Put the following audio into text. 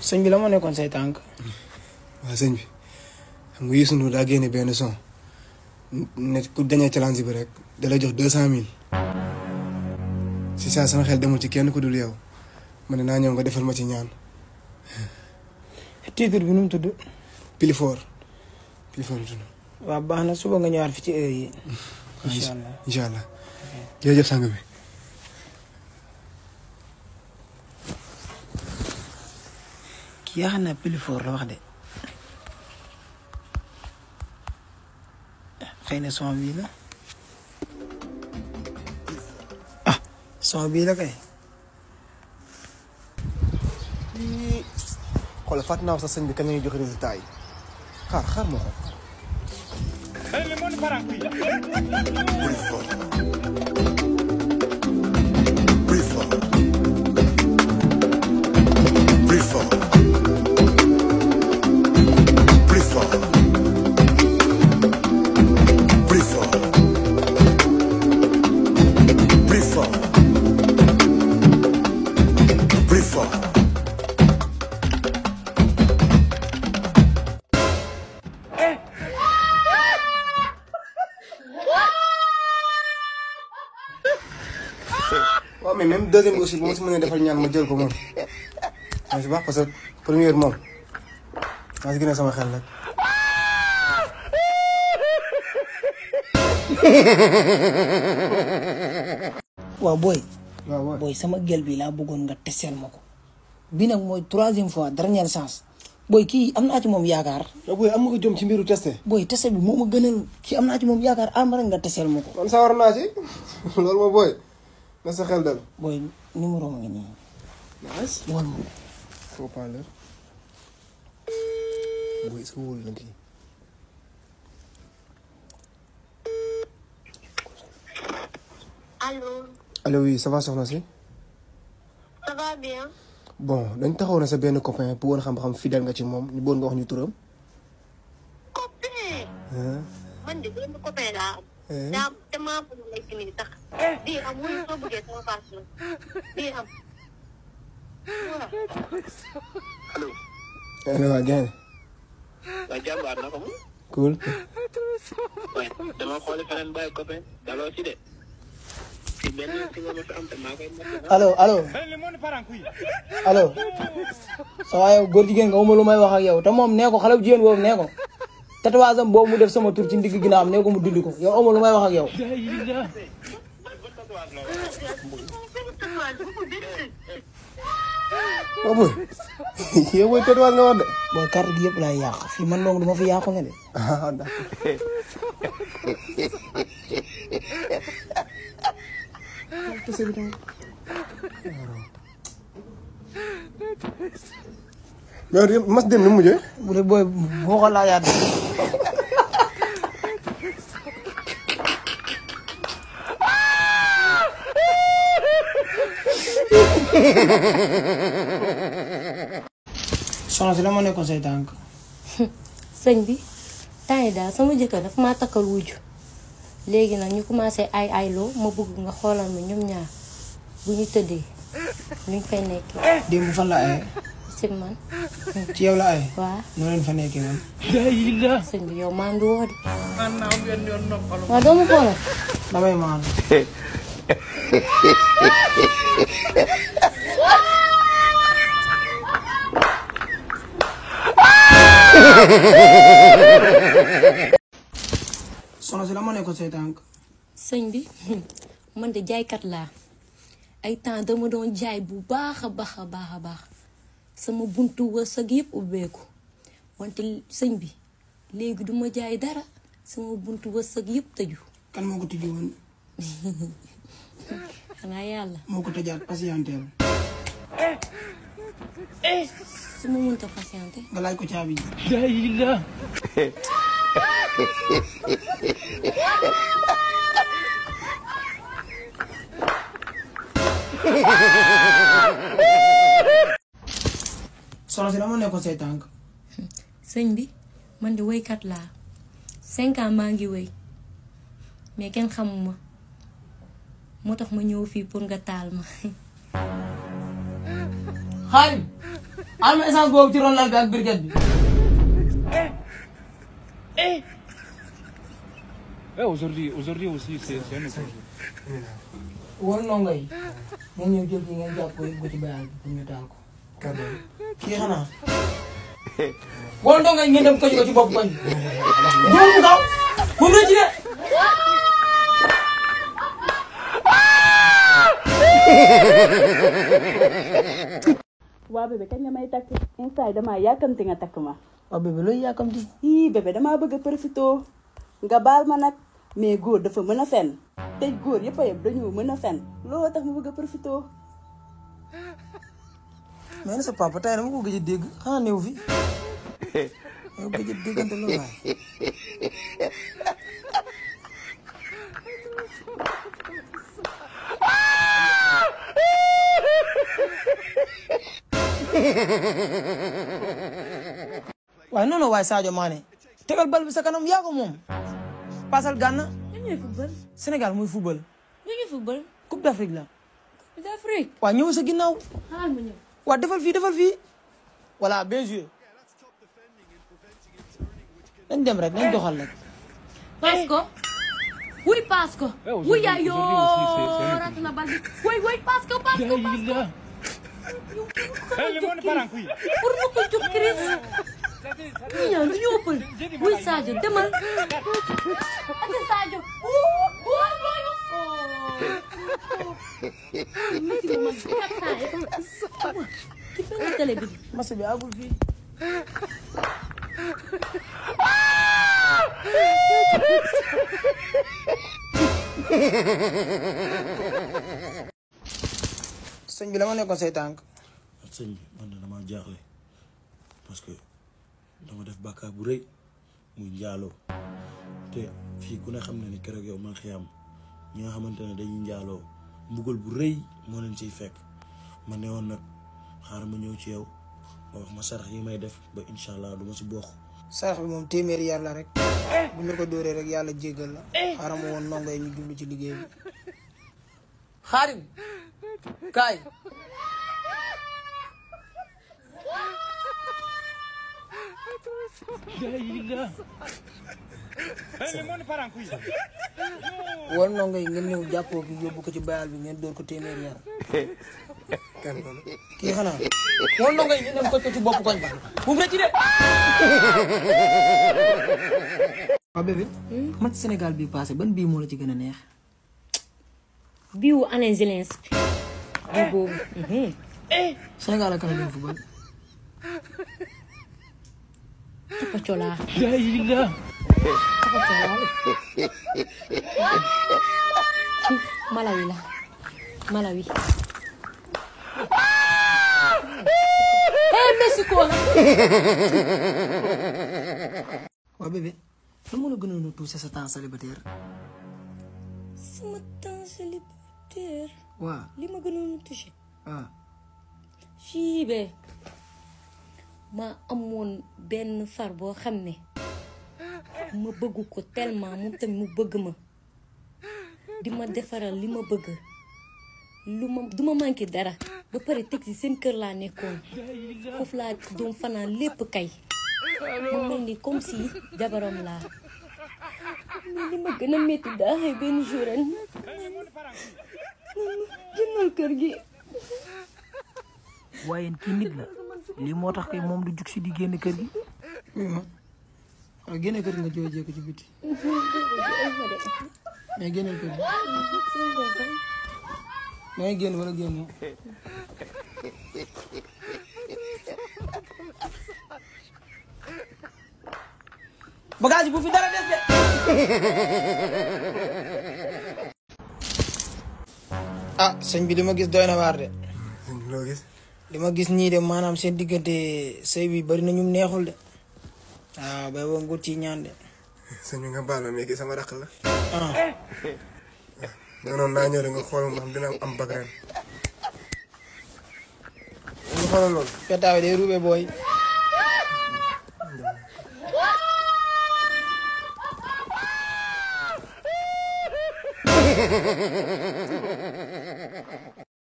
sëñ bi la moo nekkoon say tànk. waaw sëñ bi xam nga Youssou Ndour daa génne benn son ne ku dañee challenge bi rek da lay jox deux cent mille si saa sama xel demul ci kenn ku dul yow ma ne naa ñëw nga defal ma ci ñaan titre bi nu mu tudd. Pilifor Pilifor tudd waaw baax na suba nga ñëwaat fi ci heure yi. incha allah incha allah jërëjëf sang bi kii yaa xam naa Pilifor la wax de. xëy na son bii la. ah son bii la kay. xoolal fàtte naa sax sëñ bi kañ la ñuy joxe résultat yi xaar xaar moo ko waaw mais même deuxième bi aussi bu ma si mënee defal ñaan ma jël ko moom maa si baax parce que première moom maa si gën a sama xel rek waaw booy. waaw waaw booy sama gel bi laa bëggoon nga teseel ma ko. bi nag mooy troisième fois dernière chance. booy kii am naa ci moom yaakaar. yow booy am nga ko jom ci mbiru testé booy tese bi moo ma gënal kii am naa ci moom yaakaar am rek nga teseel ma ko. man sa war naa ci loolu ma booy na sa xel dal booy numéro ma ngi nii. nice wol ma ko. faux parleur booy est-ce que wóolu na kii Allô, allo oui ça va soxna si ça va bien bon dañ taxaw na sa benn copain bu woon xam-xam fidèle nga ci moom ñu bëggoon nga wax ñu turam Copain ah man de benn copain laa am. Eh? daa damaa bëgg lay simili sax. bii am wala soo bëggee sama passion bii am. voilà. allo waa gaynde waaye jàmbaar na ko moom cool waaye dama xooli feneen bàyyi copain daloo ci de fi benn si nga ma fi am te maa koy mën allo allo allo sa waay yow góor jigéen nga lu may wax ak yow te moom nee ko xale bu jigéen boobu nee ko tatouage am boobu mu def sama tur ci ndigg ginnaaw am nee ko mu dindi ko yow amul lu may wax ak yow waaw booy yow booy tëdduwaat nga wax de booy carte gi yëpp laay yàq fii man donc du ma fi yàqu nga de ah d'accord mais mas dem ni mu mujjee bu dee booy boo ko laajaat soxna si la ma nekkoon say tànk sëñ bi temps yi daal sama jëkkër dafa maa takkal wujju léegi nag ñu commencé ay ayloo ma bëgg nga xoolal ma ñoom ñaar bu ñu tëddee luñ fay nekkee démb fan la aye si man ci yow la aye waa noo leen fa nekkee woon sëñ bi yow maa ngi woo de waaw doo ma xoolal damay maan soxna si la ma nekkoon say tànk sëñ bi man de jaaykat laa ay temps dama doon jaay bu baax a baax a baax a baax sama buntu wërsëg yëpp ubbeeku wante sëñ bi léegi duma jaay dara sama buntu wërsëg yëpp tëju kan moo ko tijji woon xanaa yàlla moo ko tëjaat patienteel su ma mënta patienté nga laaj ko caabi ji soxna si la ma nekkoon say tànk sëñ bi man de woykat laa cinq ans maa ngi woy mais kenn xamuma moo tax ma ñëw fii pour nga taal ma xaalim am essence boobu ci ron lal bi ak briquette bi Eh, aujourd'hui, aujourd'hui aussi, c'est c'est un autre jour. wol ndongo yi ngeen ñëw jël kii ngeen jàpp ko yóbbu ko ci bayal bi pour ñu taal ko kan la kii xanaa wol ndongo yi ngeen dem ko ci ko ci bopp koñ bi jëm mu daw bu mu rëcc de waa bébé kañ nga may takk instant yi damaa yàkkamti nga takk ma waaw bébé looy yàkkamti ii bébé damaa bëgg a profité nga baal ma nag mais góor dafa mën a fen te góor yëpp a yëpp dañoo mën a fen looloo tax ma bëgg a profité mais na sa papa tey dama ko gëj a dégg xanaa néew fi yow gëj a déggante loolu waay waaye noonu waaye Sadio Mané tegal bal bi sa kanam yaa ko moom pasal Gana ñu ñooy football Sénégal muy football ñu ngi football Coupe d'Afrique la Coupe d'Afrique waa ñëw sa ginnaaw xaaral ma ñëw waa defal fii defal fii voilà bien joué nañ dem rek nañ doxal rek paas ko wuy paas ko Eh, aujourd'hui- wuy yaay yoo aujourd'hui aussi, c'est- c'est un rat na bal bi wuy wuy paas ko paas ko paas ko Eh, le monde part en couille. pour mu ko jox Chris ñi ñaan du ñu ëppal wuy Sadio demal ati Sadio wuu wuu booyu Messi mo man kaptaay ki fenn télé bi match bi agul fii sëñ bi la ma nekkoon say tànk sëñ bi man de damaa jaaxle parce que dama def bàkkaar bu rëy muy njaaloo te fii ku ne xam ne ni keroog yow man xiyam ñi nga xamante ne dañuy njaaloo mbugal bu rëy moo leen ciy fekk ma ne woon nag xaaral ma ñëw ci yow nga wax ma sarax yi may def ba incha allah du ma si bokk sarax bi moom téeméeri yar la rek bu ñu la ko dóoree rek yàlla jéggal la xaaral ma woon ndongo yi ñu jublu ci liggéey bi xaarim kaay Eh, le monde part en couille. woon ndongo yi ngeen ñëw jàppoo bi yóbbu ko ci bayal bi ngeen dóor ko téeméeri yar kan loolu kii xanaa woon ndongo yi ngeen dem ko ci bopp koñ ba bu mu rëcc de waa bébé match Sénégal bii passé ban bii moo la ci gën a neex biiwu Alain Zelensky bii boobu mhm. Sénégal ak Canada football Papa Cola Jaïla. Papa Cola Malawi la Malawi eh Mexico la waa bébé lan moo la gënoon a touché sa temps célibataire sama temps célibataire waaw li ma gënoon a touché waaw fii be ma amoon benn far boo xam ne ma bëgg ko tellement moom tamit mu bëgg ma di ma defaral li ma bëgg lu ma du ma manqué dara ba pare teg ci seen kër laa nekkoon foofu laa doon fanaan lépp kay ma mel ni comme si jabaram laa mais li ma gën a métti daa xëy benn jour ren jëndal kër gi waaye kii nit la lii moo tax kay moom du jug si di génn kër gi oui ma waaw génne kër gi nga jooy jékko ci biti mais génneel kër gi da ngay génn wala génn bagage yi bu fi dara des de ah sëñ bi li ma gis doy na waar de sëñ bi loo gis li ma gis ñii de maanaam seen diggante sëy bi bari na ñu neexul de waaw bay boo ngut ci ñaan de sëñ bi nga baal ma mais kii sama rakk la ah da noonu naa ñëw rek nga xool ma xam dina am bag ren nga xoolal loolu petaaw day ruube booy